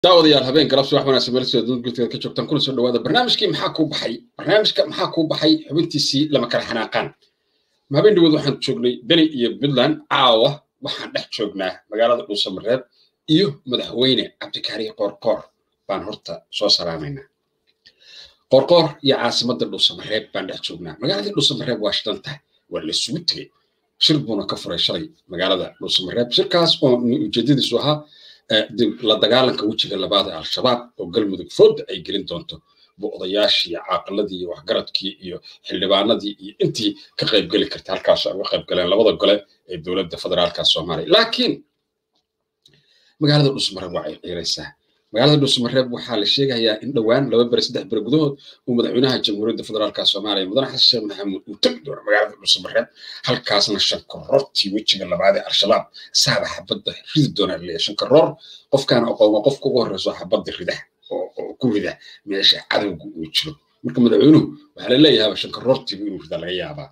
daawadayaal habeen galabsi wax wanaagsan meel sida dadka ka joogtaan kuna soo dhawaada barnaamijkii maxaa kuu baxay barnaamijka maxaa kuu baxay xubintiisii lama kala xanaaqaan habeen dhawood waxaan joognay beni iyo puntland caawa waxaan dhex joognaa magaalada dhuusamareeb iyo madaxweyne cabdikaariye qoorqoor baan horta soo salaamaynaa qoorqoor iyo caasimadda dhuusamareeb baan dhex joognaa magaaladii dhuusamareeb waa shidan tahay waa la isugu tegey shir buuna ka furay shalay magaalada dhuusamareeb shirkaas oo ujeedadiisu ahaa la dagaalanka wejiga labaad ee al-shabaab oo galmudug fooda ay gelin doonto bu odayaashii iyo caaqiladii iyo waxgaradkii iyo xildhibaanadii iyo intii ka qaybgeli karta halkaas uga qayb galeen labada gole ee dowladda federaalka soomaaliya laakiin magaalada dhuusamareeb waa ay ciiraysaa magaalada dhuusamareeb waxaa la sheegayaa in dhowaan laba bere saddex bere gudahood uu madaxweynaha jamhuuriyadda federaalka soomaaliya mudane xasan sheekh maxamuud uu tegi doono magaalada dhuusamareeb halkaasna shankarortii wejiga labaad ee al-shabaab saaba xabadda ridi doona leeya shankaroor qofkaan aqooma qofka ugu horreyso xabadda rida oo ku rida meesha cadowga uu jiro marka madaxweynuhu waxaa la leeyahaaba shankaroortiibu inuu rida laga yaabaa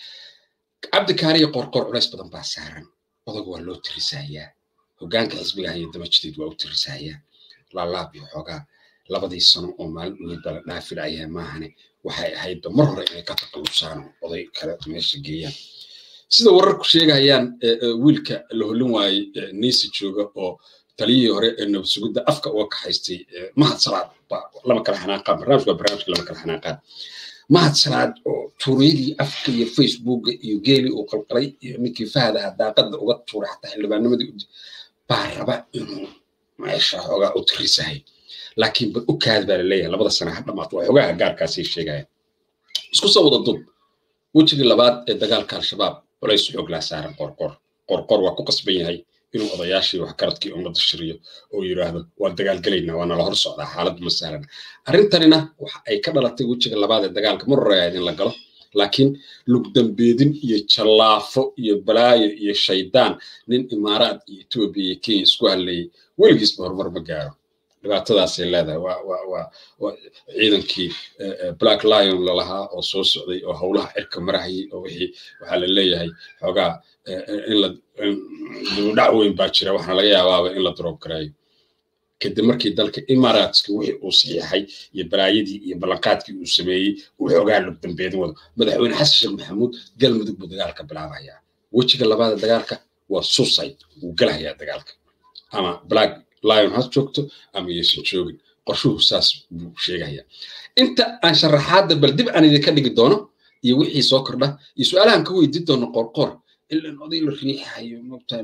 cabdikaariyo qorqor culays badan baa saaran odag waa loo tirisayaa hoggaanka xisbiga haya damajideed waa u tirisayaa laalaab iyo xoogaa labadii sano oo maalin ugeed baa la dhaafilayaa maahane waxay ahaydba mar hore inay ka taqalubsaan oday kale meesha geeyaan sida wararku sheegayaan wiilka la hollin waayey niisi jooga oo taliyihii hore ee nabad sugidda afka uga kaxaystay mahad salaad lama kala xanaaqaan barnaamijka waa barnaamijka lama kala xanaaqaan mahad salaad oo tuuryadii afka iyo facebooka iyo geelii uu qalqalay iyo ninkii fahadaha daaqadda uga tuuray xataa xildhibaanimadii baa raba inuu meesha xoogaa u tirisahay laakiin bal u kaad baa laleeyahay labada sana ha dhamaato waa xoogaha gaarkaasay sheegayaan isku soo wada dub wejigii labaad ee dagaalka al-shabaab culays xoog laa saaran qorqor qorqor waa ku qasban yahay inuu odayaashii waxgaradkii ummadda shiriyo oo yidhaahdo waa dagaalgelaynaa waa nala hor socdaa xaaladdu ma sahlana arrintanina waxa ay ka dhalatay wejiga labaad ee dagaalka mar hore ahayd in la galo laakiin lugdambeedin iyo jallaafo iyo balaayo iyo shaydaan nin imaaraad iyo etoobiya iyo kenya isku hadlayay weligiisba horumar ma gaaro dhibaatadaasay leedahay waa waa waa waa ciidankii black lion lalahaa oo soo socday oo howlaha cirka marahayay oo wixii waxaa la leeyahay xoogaa in la dibudhac weyn baa jira waxaana laga yaabaaba in la droob gareeyo kadib markii dalka imaaraatska wixii uu saxiixay iyo balaayadii iyo ballanqaadkii uu sameeyey uu xoogaa lugdambeedin wado madaxweyne xasan sheekh maxamuud galmudug buu dagaalka bilaabayaa wejiga labaada dagaalka waa suicide wuu gelahayaa dagaalka ama black lion has joogto ama yaysan joogin qorshuhu saas buu sheegayaa inta aan sharaxaadda bal dib aan idinka dhigi doono iyo wixii soo kordha iyo su-aalahan ka weydiin doono qoorqoor ilan oday la riixayo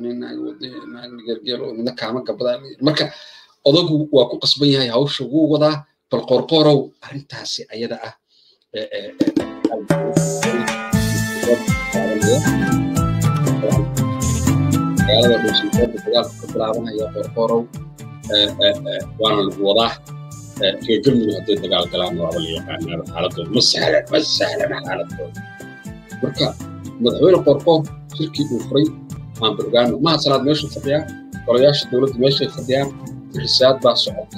mogtaangergeel oo midna kaama gabadaan marka odagu waa ku qasban yahay hawsha wuu wadaa bal qoorqoorow arrintaasi ayada ah magaalada dhuusankoorda dagaalku ka bilaabanaya qoorqoorow waana lagu wadaa reer galmudug hadday dagaal galaan waaba la yaqaanaaba xaaladooda ma sahlan ma sahlana xaaladooda marka madaxweyne qoorqoor shirkii uu furay aan ba ogaano maha salaad meeshuu fadhiyaa golayaasha dowladda meeshay fadhiyaan risaad baa socota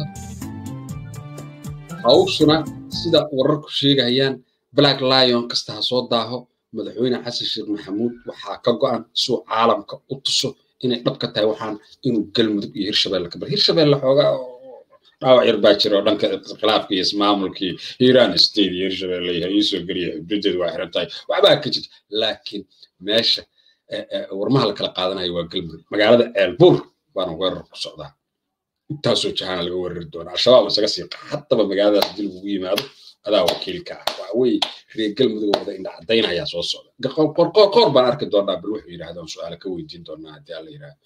hawshuna sida wararku sheegayaan black lion kasta ha soo daaho madaxweyne xasan sheekh maxamuud waxaa ka go'an suu caalamka u tuso inay dhab ka tahay waxaan inuu galmudug iyo hirshabelle ka bar hirshabelle xoogaa dhaawac yar baa jira oo dhanka khilaafka iyo ismaamulkii hiiraan state iyo hirshabelle yahay iisoo geliya xuduudeedu waa xiran tahay waxbaa ka jirta laakiin meesha warmaha la kala qaadanayo waa galmudug magaalada ceelbuur baana weerar ku socdaa intaasoo jahaana laga weerari doonaa al-shabaab isaga siiqa haddaba magaaladaas haddii lagugu yimaado adaa wakiilka ah waxa weeye reer galmudug wada indha caddayn ayaa soo socda qoor baan arki doonaa bal wuxuu yidhahdaan su-aala ka weydiin doonaa haddii alla yidhahdo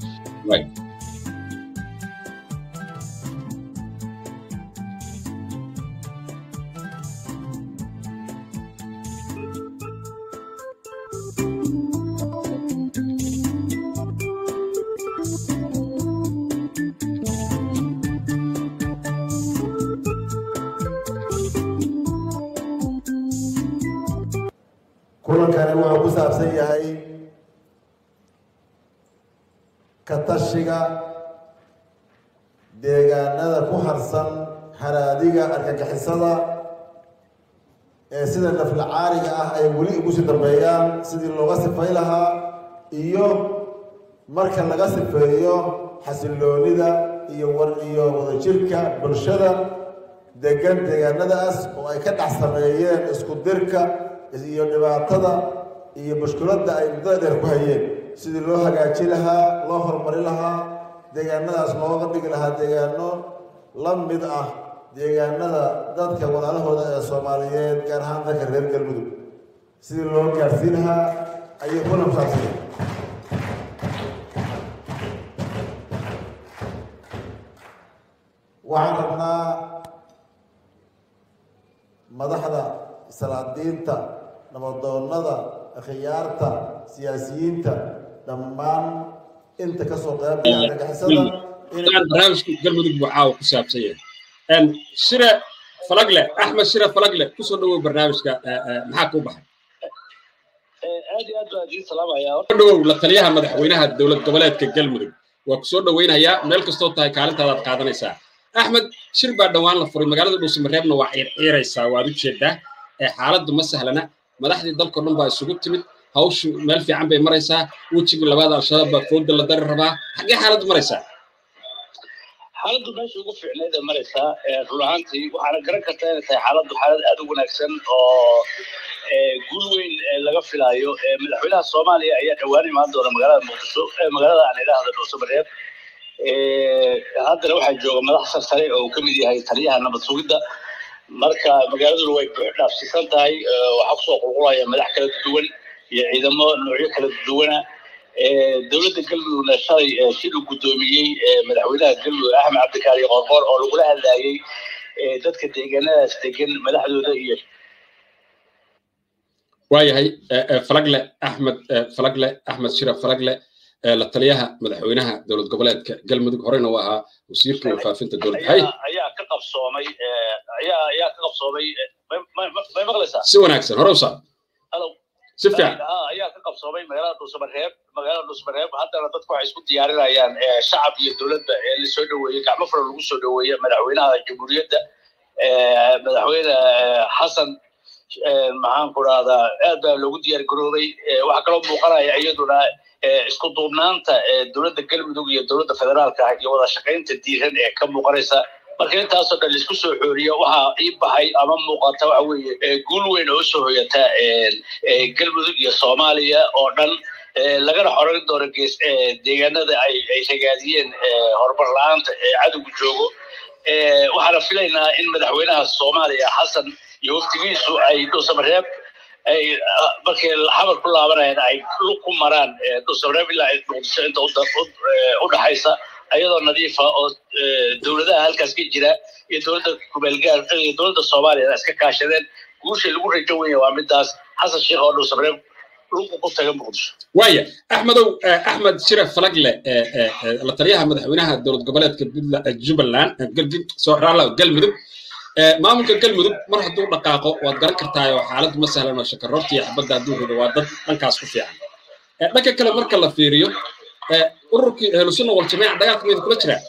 kulankani wuxuu ku saabsan yahay ka tashiga deegaanada ku harsan haraadiga argagixisada ee sida naflacaariga ah ay weli ugu sii dambeeyaan sidii looga sifay lahaa iyo marka laga sifeeyo xasiloonida iyo war iyo wadajirka bulshada degan deegaanadaas oo ay ka dhex sameeyeen isku dirka iyo dhibaatada iyo mushkiladda ay muddada dheer ku hayeen sidii loo hagaaji lahaa loo horumari lahaa deegaanadaas looga dhigi lahaa deegaano la mid ah deegaanada dadka walaalahooda ee soomaaliyeed gaar ahaan dadka reer galmudug sidii loo gaarsiin lahaa ayay ku nabsaabsay waxaan rabnaa madaxda salaadiinta nabadoonnada khiyaarta siyaasiyiinta dhammaan inta kasoo qeybgala argagixisada barnaamijka galmudug buu caawa ku saabsan yahay shire falagle axmed shire falagle kusoo dhawow barnaamijka maxaa kuu baxay aad iyo aad baan idiin salaamayaa dhawow la taliyaha madaxweynaha dowlad goboleedka galmudug waa kusoo dhaweynayaa meel kastoo tahay kaalintaadaad qaadanaysaa axmed shir baa dhowaan la furay magaalada dhuusamareebna waa ciirciiraysaa waad u jeedaa ee xaaladdu ma sahlana madaxdii dalkao dhan baa isugu timid hawshu meel fiican bay maraysaa wejigii labaad al-shabaab baa fooda la dari rabaa xaggee xaaladdu maraysaa xaaladdu meesha ugu fiicneed ee maraysaa run ahaantii waxaana garan kartaa inay tahay xaaladdu xaalad aad u wanaagsan oo guul weyn laga filaayo madaxweynaha soomaaliya ayaa dhowaan imaan doona magaalada muqdisho magaalada aan idhaahda dhuusamareeb haddana waxaa jooga madax sarsare oo uu ka mid yahay taliyaha nabad sugidda marka magaaladuna way dhaafsiisan tahay waxaa kusoo qulqulaya madax kala duwan iyo ciidamo noocyo kala duwana dowladda galmudugna shalay siduu guddoomiyey madaxweynaha galmudug axmed cabdikaari qorqor oo lagula hadlayey dadka deegaanadaas degan madaxdooda iyo waayahay falagle axmed falagle axmed shira falagle la taliyaha madaxweynaha dowlad goboleedka galmudug horeyna u ahaa wasiirka wafaafinta dowladda hay ayaa ka qabsoomay ayaa ayaa ka qabsoomay may maqlaysaa si wanaagsan hore usaa alo si fiican ayaa ka qabsoomay magaalada dhuusamareeb magaalada dhuusamareeb haddana dadku waxay isku diyaarinayaan shacab iyo dowladda ee lasoo dhoweeyey gacmo fara lagu soo dhoweeye madaxweynaha jamhuuriyadda madaxweyne xasan maxaan ku rahdaa aad baa loogu diyaar garoobay waxaa kaloo muuqanaya iyaduna isku duubnaanta dowladda galmudug iyo dowladda federaalka ah iyo wada shaqaynta diiran ee ka muuqanaysa marka intaasoo dhan laisku soo xooriyo waxaa ii baxay ama muuqata waxa weeye guul weyn oo usoo hoyata galmudug iyo soomaaliya oo dhan lagana xoran doono gees deegaanada ay ay ragaadiyeen horumar la-aanta ee cadowgu joogo waxaana filaynaa in madaxweynaha soomaaliya xasan iyo waftigiisu ay dhuusamareeb ay markay xamar ku laabanayaan ay lug ku maraan dhuusamareeb ilaa ay muqdisho inta u dhaxaysa ayadoo nadiifa oo dowladaha halkaas ka jira iyo dowladda kumeelgaar iyo dowladda soomaaliya iska kaashadeen guusha lagu rajo wenya waa midaas xasan sheekh oo dhuusamareeb lugu ku taga muqdisho waaya axmedow axmed shire falagle la taliyaha madaxweynaha dowlad goboleedka jubbaland galmudug maamulka galmudug mar hadduu dhaqaaqo waad garan kartaa oo xaaladdu ma sahlan oo shakaroorta iyo xabadda hadduu rido waa dad dhankaas ku fiican dhanka kale marka la fiiriyo ururkii ahlusunna waljamaaca dagaalka mayda kula jiraa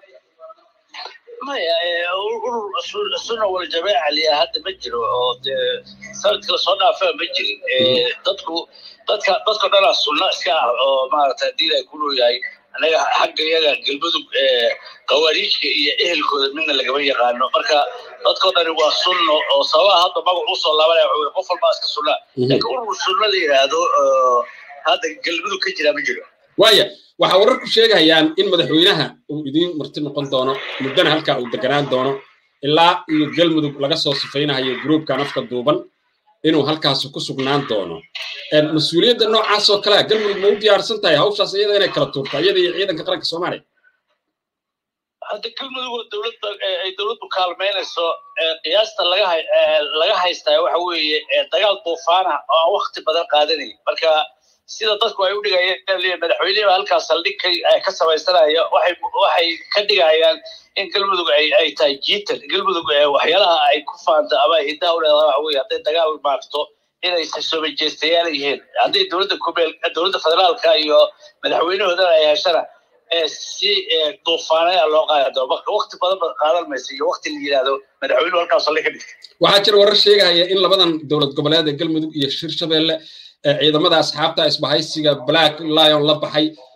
maya urur sunna waljamaaca liyaa hadda ma jiro oo dee sanadkii lasoo dhaafaa ma jirin dadku dadka dadka dhanaa sunna iska ah oo maaragtay haddii ay ku leeyahay anaga xagga iyaga galmudug qawaariijka iyo ehelkooda midna lagama yaqaano marka dadkoo dhani waa sunno oo sababaha hadda magac usoo laabanaya waxa qof walbaa iska sunna laakiin urur sunna la yidhaahdo hadda galmudug ka jiraa ma jiro waaya waxaa wararku sheegayaan in madaxweynaha uu idiin marti noqon doono muddana halkaa uu deganaan doono ilaa iyo galmudug laga soo sifaynayo gruubkan afka duuban inuu halkaas ku sugnaan doono mas-uuliyadda noocaas oo kalea galmudug ma u diyaarsan tahay hawshaas iyada inay kala tuurto iyada iyo ciidanka qaranka soomaaliya hadda galmudug oo dowladda ay dowladdu kaalmaynayso qiyaasta laga laga haystaa waxa weeye dagaal duufaana oo aan wakti badan qaadanay marka sida dadku ay u dhigayeen madaxweyneha halkaas saldhig ka samaysanaya waxay waxay ka dhigayaan in galmudug ay ay tahay jiitan galmudug waxyaalaha ay ku faanta ama hiddaha u leedahay waxa weeye hadday dagaal maarto inay somajeestayaal yihiin hadday dowladda kumeel dowladda federaalka iyo madaxweynahoodana ay heshana si duufaanaya loo qaadi doono marka wakti badan ba qaadan maysa iyo wakti la yidhaahdo madaxweynuhu halkaas saldhig ka dhigtay waxaa jira warar sheegaya in labadan dowlad goboleed ee galmudug iyo shirshabeelle ciidamada asxaabta isbahaysiga black lion la baxay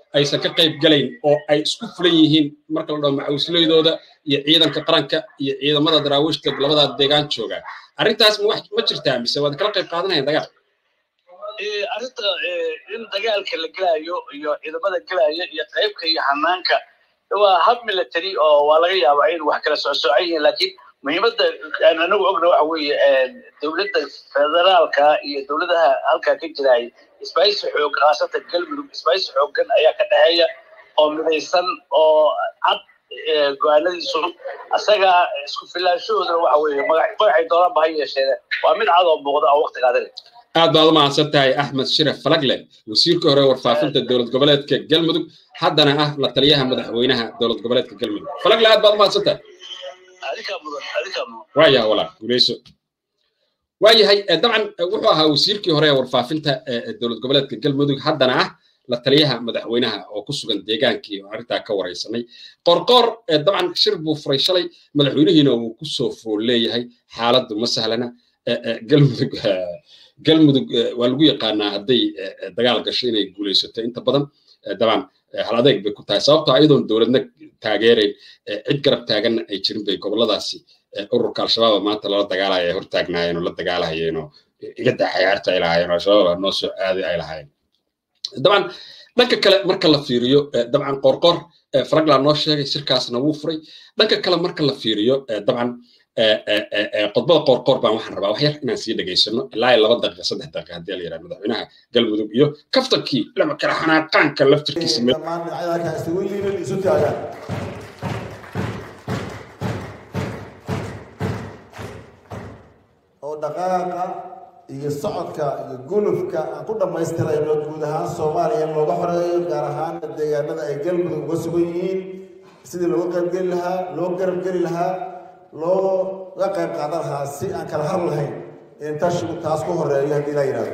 aysan ka qayb galayn oo ay isku fulan yihiin marka la dhaho macawisleydooda iyo ciidanka qaranka iyo ciidamada daraawiishta labadaa deegaan jooga arrintaas ma wax ma jirtaa mise waad kala qayb qaadanayaan dagaal arrinta in dagaalka la gelaayo iyo ciidamada gelaya iyo qaybka iyo hanaanka waa hab military oo waa laga yaabaa in wax kala socsocan yihiin laakiin muhiimadda aan anagu ogna waxa weeye dowladda federaalka iyo dowladaha halkaa ka jiraay isbaaysi xoog khaasatan galmudug isbaaysi xooggan ayaa ka dhexeeya oo midaysan oo cad go-aanadiisu asaga isku filaanshahoodana waxa weeye magacay doonaan ba ha yeesheen waa mid cad oo muuqda oo waqti qaadanay aad baad u mahadsan tahay axmed shiraf falagle wasiirka hore warfaafinta dowlad goboleedka galmudug haddana ah la taliyaha madaxweynaha dowlad goboleedka galmudug falagle aad baad u mahadsan tahay waayaha walaal guuleyso waayahay dabcan wuxuu ahaa wasiirkii hore ee warfaafinta dowlad goboleedka galmudug haddana ah la taliyaha madaxweynaha oo ku sugan deegaankii oo arrintaa ka waraysanay qorqoor dabcan shir buu furay shalay madaxweynihiina uu ku soo fool leeyahay xaaladdu ma sahlana galmudug galmudug waa lagu yaqaanaa hadday dagaal gasho inay guulaysato inta badan dabcan hal adeeg bay ku tahay sababtoo ayadoon dowladna taageerayn cid garab taaganna ay jirin bay goboladaasi ururka al-shabaaba maanta lala dagaalaya ay hortaagnaayeen oo la dagaalahayeen oo iga dacayaarta ay lahaayeen oo al-shabaab noo soo aaday ay lahaayeen dabcan dhanka kale marka la fiiriyo dabcan qorqor faragla noo sheegay shirkaasna wuu furay dhanka kale marka la fiiriyo dabcan qodbada qoorqoor baan waxaan rabaa wax yar inaan sii dhegaysano ilaa laba daqiiqa saddex daqiiqa haddii la yidhaha madaxweynaha galmudug iyo kaftankii lama kala xanaaqaanka laftirkiisa dhammaan dhinacyada halkaa isugu yimid isu taagaan oo dhaqaaqa iyo socodka iyo gulufka aan ku dhammaystirayno guud ahaan soomaaliya in looga xoreeyo gaar ahaan deegaanada ay galmudug uga sugan yihiin sidii looga qaybgeli lahaa loo garabgeli lahaa looga qayb qaadan lahaa si aan kala har lahayn in tashigu taas ku horeeyo haddii la yidhahdo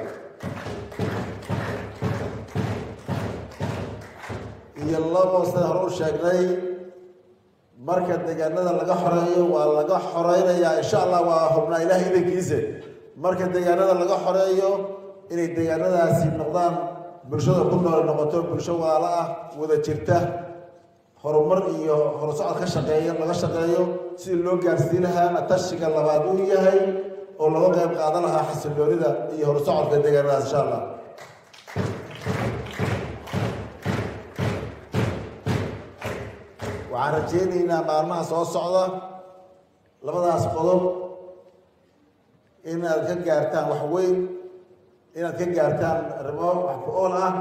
iyo labo sida hore u sheegnay marka deegaanada laga xoreeyo waa laga xoreynayaa insha allah waa hubnaa ilaah idankiisa marka deegaanada laga xoreeyo inay deegaanadaasi noqdaan bulshada ku nool noqoto bulsho waala ah wada jirta horumar iyo horusocod ka shaqeeya laga shaqeeyo sidii loo gaarsiin lahaana tashiga labaad uu yahay oo laga qayb qaadan lahaa xasiloonida iyo horusocodka deegaanadaas insha allah waxaan rajeynaynaa maalmaha soo socda labadaas qodob inaad ka gaartaan wax weyn inaad ka gaartaan arrimo wax ku ool ah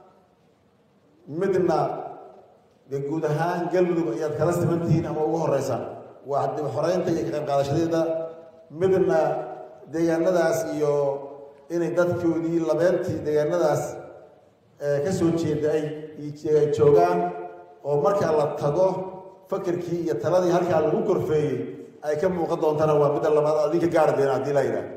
midna dee guud ahaan galmudug ayaad kala siman tihiin ama ugu horeysaan waa dib xoreynta iyo ka qayb qaadashadeeda midna deegaanadaas iyo inay dadkoodii labeentii deegaanadaas ka soo jeeda ay joogaan oo markaa la tago fakerkii iyo taladii halkaa lagu korfeeyey ay ka muuqan doontana waa midda labaad adinka gaari deena haddii la yidhaah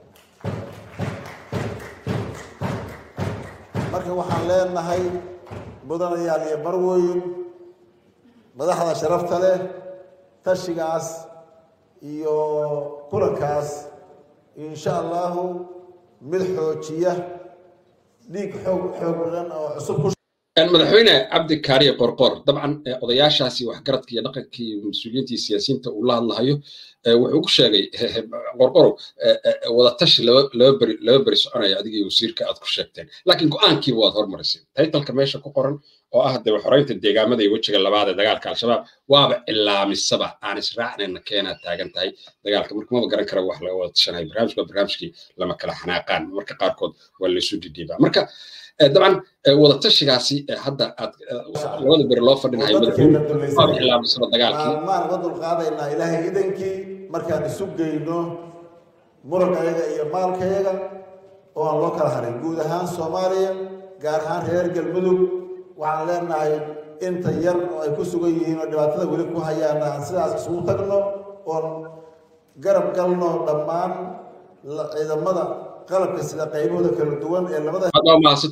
marka waxaan leenahay mudanayaal iyo marweyn madaxda sharafta leh tashigaas iyo kulankaas insha allahu mid xoojiya dhiig xoog xoog badan oo cusub ku madaxweyne cabdi kaariye qorqor dabcan odayaashaasi waxgaradka iyo dhaqanka iyo mas-uuliyiintii siyaasiyiinta uu la hadlahayo wuxuu ku sheegay qorqorow wadatashi laba beri laba beri soconaya adiga iyo wasiirka aad ku sheegteen laakiin go-aankiiba waad hormarisay taytalka meesha ku qoran oo ah dee xoreynta deegaamada iyo wejiga labaad ee dagaalka al-shabaab waaba cilaamisaba aan israacnayna keenaad taagan tahay dagaalka marka maba garan kara wax laga wada tashanayo barnaamijka waa barnaamijkii lama kala xanaaqaan marka qaarkood waa laysu dhidhiibaa marka dabcan wadatashigaasi hadda aad labada beri loo fadhinayo madaxweyne cilaamisaba dagaalkii maalmaan uga dulqaadaynaa ilaahay idankii markaan isu geyno murankayaga iyo maalkayaga oo aan loo kala harin guud ahaan soomaaliya gaar ahaan reer galmudug waxaan leenahay inta yar oo ay ku sugan yihiin oo dhibaatada weli ku hayaan aan sidaas isugu tagno oon garab galno dhammaan ciidamada qalabka sida qaybahooda kala duwan ee labada waa mahadsanta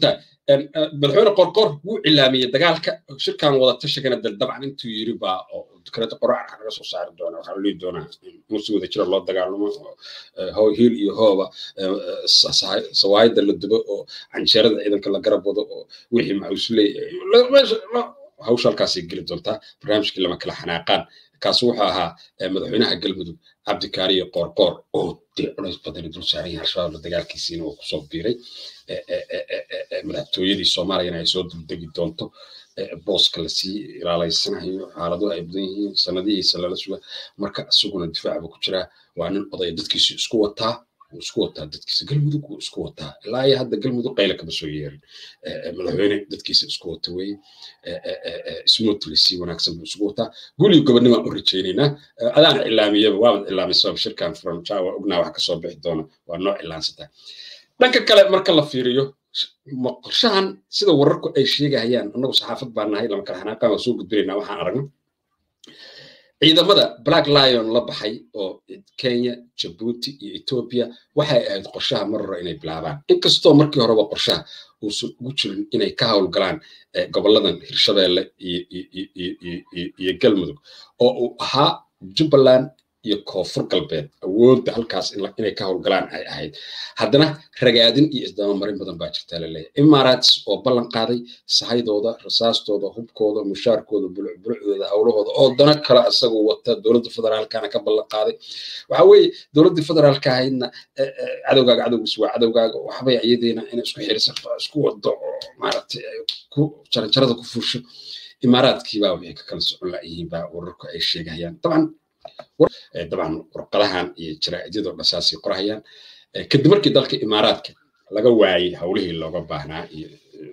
madaxweyne qorqor wuu cilaamiyey dagaalka shirkan wada tashigana dal dabcan intuu yiri baa oo dekreeta qorac laga soo saari doona waxaa lii doonaa in si wada jira loo dagaalamo hiil iyo hooba sawaayada la dubo oo canjeerada ciidanka la garab wado oo wixii maxuusley hawsha halkaasay geli doontaa barnaamijkii lama kala xanaaqaan kaas wuxuu ahaa madaxweynaha galmudug cabdikaariyo qoorqoor oo dee culays badani dul saaran yahay al-shabaab dagaalkiisiina uu kusoo biiray madaxtooyadii soomaaliyana ay soo duldegi doonto booska lasii ilaalaysanayo xaaladuhu ay badan yihiin sanadihiisa lala suga marka isaguna difaac buu ku jiraa waa nin odaya dadkiisu isku wataa wuu isku wataa dadkiisa galmudug wuu isku wataa ilaa iyo hadda galmudug qayla kama soo yeerin madaxweyne dadkiisa isku wata weye smoothly si wanaagsan buu isugu wataa guliyo gobonnimaan u rajaynaynaa adaana cilaamiyaba waabad cilaamisaba shirkan furan jaawa ognaa wax kasoo bixi doona waa noo cilaansataa dhanka kale marka la fiiriyo qorshahan sida wararku ay sheegahayaan annagu saxaafad baa nahay lama kala xanaaqaan waa soo gudbinaynaa waxaan aragno ciidamada black lion la baxay oo kenya jabuuti iyo ethiopia waxay ahayd qorshaha mar hore inay bilaabaan inkastoo markii horeba qorshaha uusan ugu jirin inay ka howlgalaan goboladan hirshabeelle iyo galmudug oo uu ahaa jubbaland iyo koonfur galbeed awoodda halkaas inay ka howlgalaan ay ahayd haddana ragaadin iyo isdabamarin badan baa jirtaa laleeyahay imaaraats oo ballan qaaday sahaydooda rasaastooda hubkooda mushaarkooda bulucbulucdooda howlahooda oo dana kale isagoo wata dowladda federaalkana ka ballan qaaday waxa weeye dowladdii federaalka ahaydna cadowgaaga cadowgiis waa cadowgaaga waxbay iyadiina inay isku xirisato isku wado oo maaragtay ku jaranjarada ku fuusho imaaraadkiibaa waxay ka kala socon la'yihiin baa wararku ay sheegayaan dabcan dabcan warqadahan iyo jaraa'idyadoo dhasaasay qorahayaan kadib markii dalka imaaraadka laga waayey howlihii looga baahnaa iyo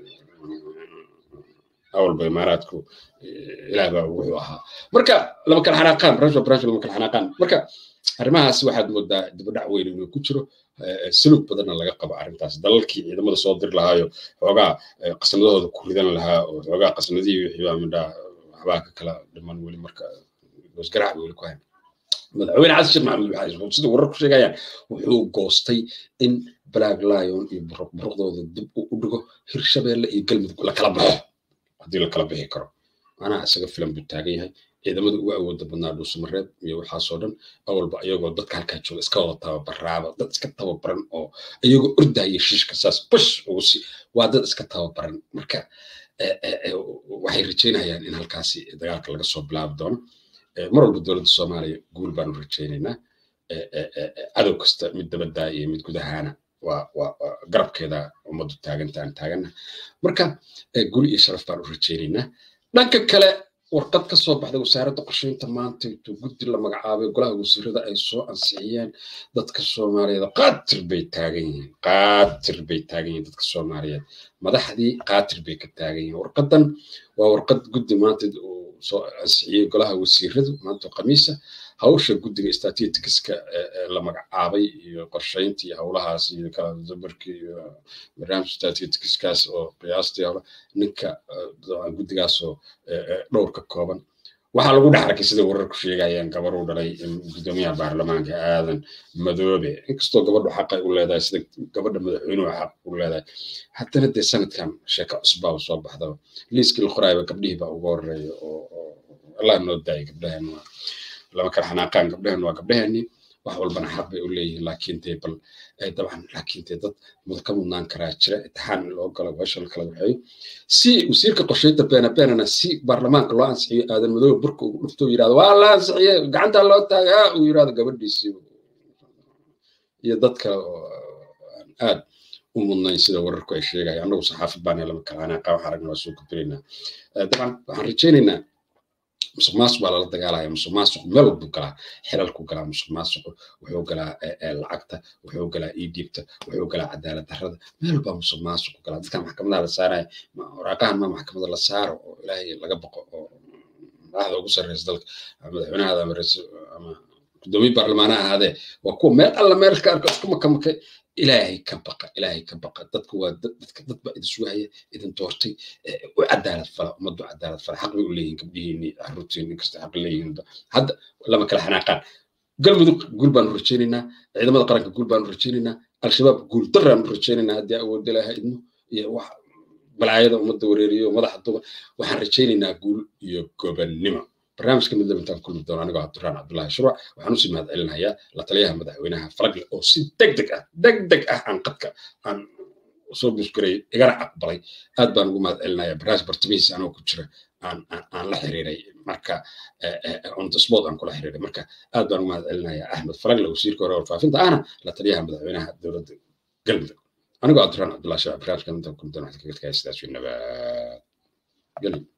awalba imaaraadku ilaah baa wuxuu ahaa marka lama kala xanaaqaan barnaamij barnaamij lama kala xanaaqaan marka arrimahaas waxaad moodaa dibadhac weyn inuu ku jiro salug badanna laga qabo arrintaas dalalkii ciidamada soo dir lahaayo xoogaa qasnadahooda ku ridan lahaa oo xoogaa qasnadihii wixii baa midhaa waxbaa ka kala dhiman weli marka wasgarac weli ku hayn madaxweyne xasan sheekh maxamed waxaa sida wararku sheegayaan wuxuu goostay in black lion iyo buruqdooda dib u dhigo hirshabeelle iyo galmudug la kala baxo haddii la kala bixi karo macnaha isaga filan buu taagan yahay ciidamada ugu awooda badnaa dhuusamareed iyo waxaasoo dhan awalba iyagoo dadka halkaa jooga iska wada tababaraaba dad iska tababaran oo iyagoo ordaya shiishka saas bush ugu si waa dad iska tababaran marka waxay rajaynayaan in halkaasi dagaalka laga soo bilaabi doono mar walba dowladda soomaaliya guul baanu rajaynaynaa cadow kasta mid dabaddaa iyo mid gudahaana waa waa garabkeeda ummaddu taaganta aan taagana marka guul iyo sharaf baan u rajaynaynaa dhanka kale warqad ka soo baxday wasaaradda qorsheynta maanta intuu guddi la magacaabay golaha wasiirada ay soo ansixiyeen dadka soomaaliyeed qaatir bay taagan yihiin qaatir bay taagan yihiin dadka soomaaliyeed madaxdii qaatir bay ka taagan yihiin warqadan waa warqad guddi maanta soo ansixiyey golaha wasiiradu maanta khamiisa hawsha guddiga statisticska la magacaabay iyo qorsheynta iyo howlahaas iyo kala dabarkii iyo barnaamij statisticskaas oo qiyaastii hore ninka guddigaas oo dhowr ka kooban waxaa lagu dhex arkay sida wararku sheegayaan gabar u dhalay gudoomiyaha baarlamaanka aadan madoobe inkastoo gabadhu xaqay u leedahay sida gabadha madaxweynuhu xaq u leedahay haddana dee sanadkan sheeko cusbaa soo baxdaba liiskii la qoraayba gabdhihii baa uga horeeya oo allah noo daayay gabdhahan waa lama kala xanaaqaan gabdhahan waa gabdhahani wax walbana xaq bay u leeyihiin laakiin dee bal dabcan laakiin dee dad muda ka mudnaan karaa jira itixaan in loo galo meesha la kala waxeeyo si wasiirka qorsheynta beena beenana si baarlamaanka loo ansixiyo aadan madoobe burka uu dhufto yidhahdo waa la ansixiyey gacantaa loo taagay ha uu yidhahdo gabadhiisii iyo dad kale oo aad u mudnayn sida wararku ay sheegaya annagu saxaafad baana lama kala xanaaqa waxaan aragna waa soo gudbinaynaa dabcan waxaan rajaynaynaa musuq maasuq baa lala dagaalaya musuq maasuq meel walbuu galaa xilalku galaa musuq maasuq wuxuu galaa lacagta wuxuu galaa iidhiibta wuxuu galaa cadaalad darrada meel baa musuq maasuq galaa dadkan maxkamadaha la saaraya waraaqahan ma maxkamada la saaro oo ilaahay laga baqo oo madaxda ugu sarreysa dalka madaxweynahaada ama ama gudoomiye baarlamaana ahaadee waa kuwa meel alla meel ka arko isku makamakay ilaahay ka baqa ilaahay ka baqa dadku waa dadka dad baa idin sugaya idin doortay u cadaalad fala ummaddu cadaalad fala xaq bay u leeyihin gabdhihiini caruurtiini inkasta xaq leeyihin hadda lama kala xanaaqaan galmudug guul baanu rajaynaynaa ciidamada qaranka guul baanu rajaynaynaa al-shabaab guul daraanu rajaynaynaa haddii awoodda ilaaha idmo iyo wax balaayada ummadda wareeriyo madaxa duba waxaan rajaynaynaa guul iyo gobannimo barnaamijka mid intaan kulmi doono anigoo cabduraan cabdullaahi shuruuc waxaan usii mahad celinayaa la taliyaha madaxweynaha falagle oo si deg deg ah deg deg ah aan qadka aan soo busgaray igana aqbalay aad baan ugu mahad celinayaa barnaamij bartamihiisa anoo ku jira aan aan la xiriiray marka on the spot aan kula xiriiray marka aad baan ugu mahad celinayaa axmed falagle wasiirka hore warfaafinta ahna la taliyaha madaxweynaha dowladda galmudug anigoo cabduraan cabdullaahi shuruuc barnaamijka intaan kulmi doono waxaan kaga tagaya sidaas nabad gelin